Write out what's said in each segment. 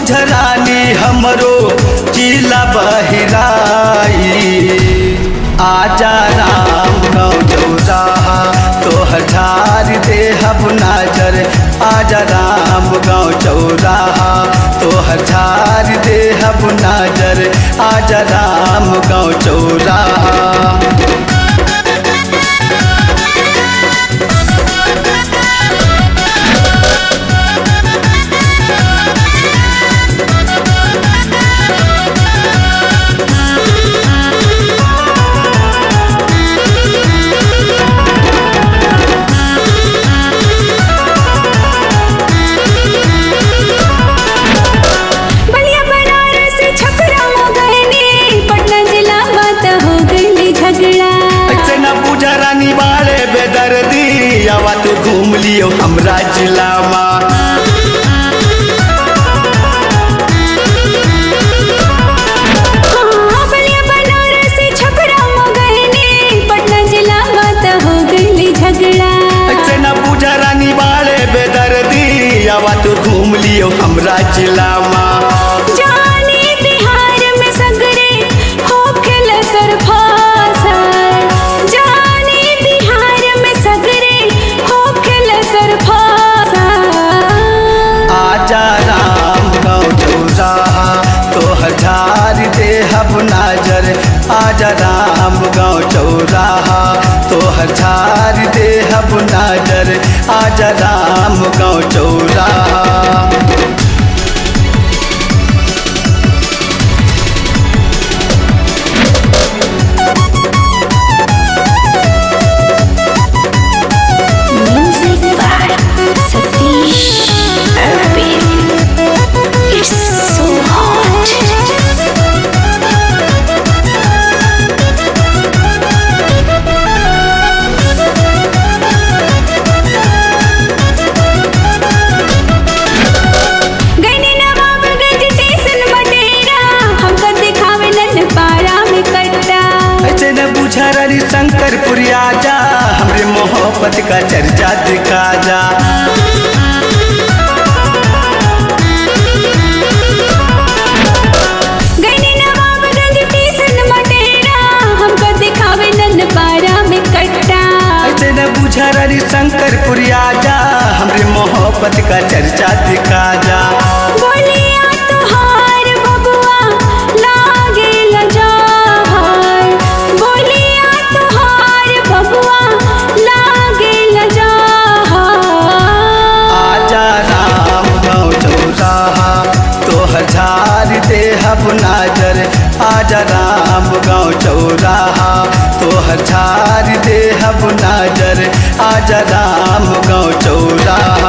बुझरानी हमरो जिला बहिराई आजा राम गाँव चौराहा तोहर झार देहब नाजर आजा राम गाँव चौराहा तोहर झार देहब नाजर आजा राम गाँव चौराहा बलिया बनारस छपरा हो गए पटना जिला बात हो गई झगड़ा ऐसे न पूजा रानी बाड़े बेदर्दी आवा तो घूम लियो हमरा जिला में हाँ, बलिया बनारस छपरा हो गए पटना जिला बात हो गई झगड़ा ऐसे न पूजा रानी बाड़े बेदर्दी आवा तो घूम लियो हमरा जिला में जाने बिहार में सगरे होखेल सरफासर जाने बिहार में सगरे होखेल सरफासर आजा राम गाँव चौराहा तोहर झार देहब नाजर आजा राम गाँव चौराहा तोहर झार देहब नाजर आजा राम गाँव चौराहा Music by Satish Urban. It's so hot. गईनी नवाबगंज स्टेशन बटेरा हमको दिखावे नन पारा में कट्टा ऐसे न बुझा रही शंकरपुरी आजा हमरे मोहब्बत का चर्चा दिखा जा गईनी नवाबगंज स्टेशन बटेरा हमको दिखावे नन पारा में कट्टा ऐसे न बुझा रही शंकरपुरी आजा हमरे मोहब्बत का चर्चा दिखा जा बोलिया तुहार बबुआ लागे लजाहर बोलिया तुहार बबुआ लागे लजाहर आजा राम गाँव चौराहा तोहर झार देहब नाजर आजा राम गाँव चौराहा तोहर झार देहब नाजर आजा राम गाँव चौराहा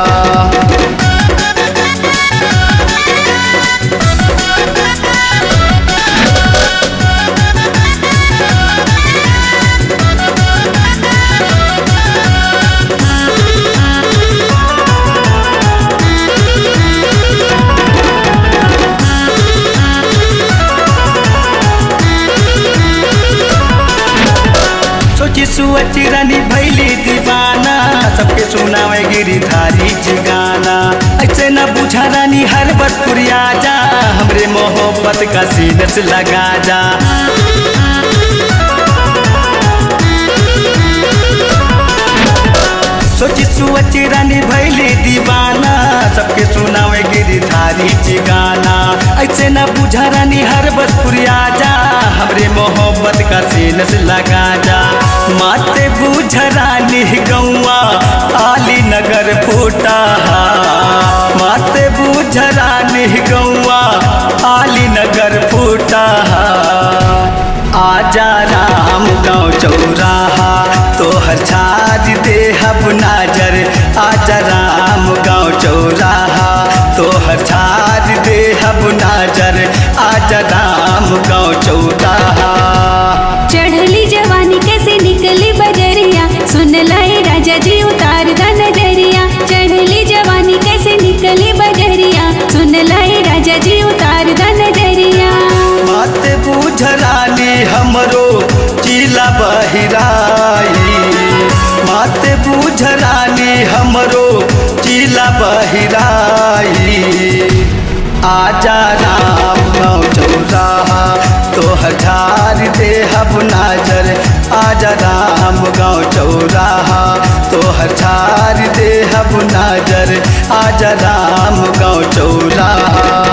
सोची सुअची रानी भैली दीवाना सबके सुनावे गिरिधारी जी गाना ऐसे न बुझा रानी हर बतपुरिया जा हमरे मोहब्बत का सीनस लगा जा सोची सुअची रानी भैली दीवाना सबके सुनावे गिरिधारी जी गाना ऐसे न बुझा रानी हर बतपुरिया जा हमरे मोहब्बत का सीनस लगा जा माते बुझ रानी गौआ आली नगर फूटा माते बुझ रानी गौआ आली नगर फूटा आजा राम गाँव चौराहा तोहर छाज देहब नाजर आजा राम गाँव चौराहा तोहर छाज देहब नाजर आजा राम गाँव चौराहा चढ़ली जवानी कैसे निकली बजरिया सुन लाए राजा जी उतार द नजरिया चढ़ली जवानी कैसे निकली बजरिया सुन लाए राजा जी उतार द नजरिया मत बुझ रानी हमरो जिला बहिराई मत बुझ रानी हमरो जिला बहिराई आजा राम गाँव चौराहा तोहर झार दे हब नाजर आजा राम गाँव चौराहा तोहर झार दे हब नाजर आजा राम गाँव चौराहा